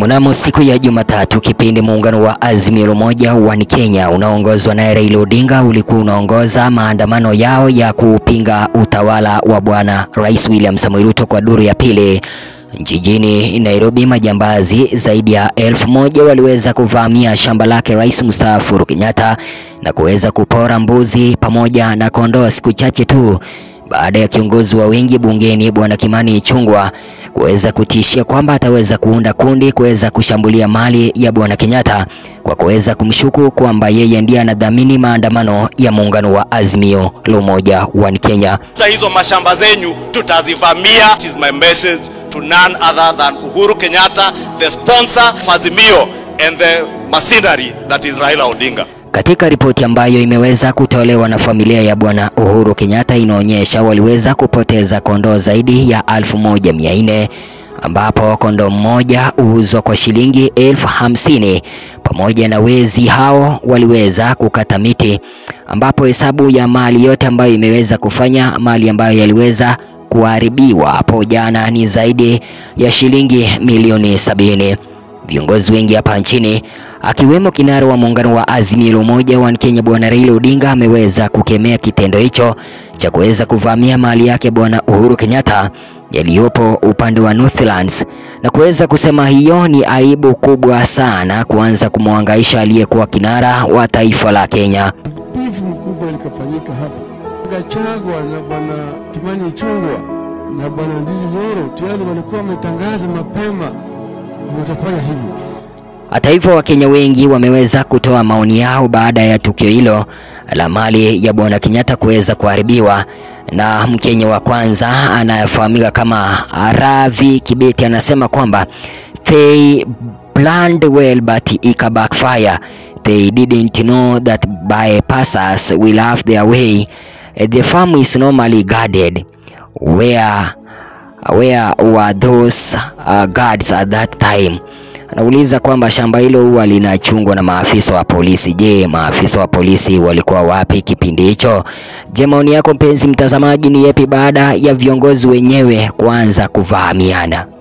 Mnamo siku ya Jumatatu, kipindi muungano wa Azimio la Umoja wa Kenya unaoongozwa na Raila Odinga ulikuwa unaongoza maandamano yao ya kupinga utawala wa Bwana Rais William Samoei Ruto kwa duru ya pili. Jijini Nairobi, majambazi zaidi ya elfu moja waliweza kuvamia shamba lake Rais mstaafu Uhuru Kenyatta na kuweza kupora mbuzi pamoja na kondoo siku chache tu baada ya kiongozi wa wengi bungeni Bwana Kimani Ichung'wah kuweza kutishia kwamba ataweza kuunda kundi kuweza kushambulia mali ya Bwana Kenyatta kwa kuweza kumshuku kwamba yeye ndiye anadhamini maandamano ya muungano wa Azimio la Umoja wa Kenya. hizo mashamba zenyu tutazivamia. It is my message to none other than Uhuru Kenyatta, the sponsor of Azimio and the mercenary that is Raila Odinga. Katika ripoti ambayo imeweza kutolewa na familia ya Bwana Uhuru Kenyatta inaonyesha waliweza kupoteza kondoo zaidi ya elfu moja mia nne ambapo kondoo mmoja huuzwa kwa shilingi elfu hamsini pamoja na wezi hao waliweza kukata miti, ambapo hesabu ya mali yote ambayo imeweza kufanya mali ambayo yaliweza kuharibiwa hapo jana ni zaidi ya shilingi milioni sabini. Viongozi wengi hapa nchini akiwemo kinara wa muungano wa Azimio la Umoja wa Kenya Bwana Raila Odinga ameweza kukemea kitendo hicho cha kuweza kuvamia mali yake Bwana Uhuru Kenyatta yaliyopo upande wa Northlands na kuweza kusema hiyo ni aibu kubwa sana kuanza kumwangaisha aliyekuwa kinara wa taifa la Kenya. Bifu mkubwa likafanyika hapa. Gachagua na bwana Kimani Ichung'wah na bwana Ndindi Nyoro tayari walikuwa wametangaza mapema watafanya hivyo. Hata hivyo Wakenya wengi wameweza kutoa maoni yao baada ya tukio hilo la mali ya bwana Kenyatta kuweza kuharibiwa. Na Mkenya wa kwanza anayefahamika kama Ravi Kibeti anasema kwamba they planned well but ika backfire. They didn't know that bypassers will have their way. The farm is normally guarded. Where, where were those uh, guards at that time? Anauliza kwamba shamba hilo huwa linachungwa na maafisa wa polisi. Je, maafisa wa polisi walikuwa wapi kipindi hicho? Je, maoni yako mpenzi mtazamaji ni yepi baada ya viongozi wenyewe kuanza kuvahamiana?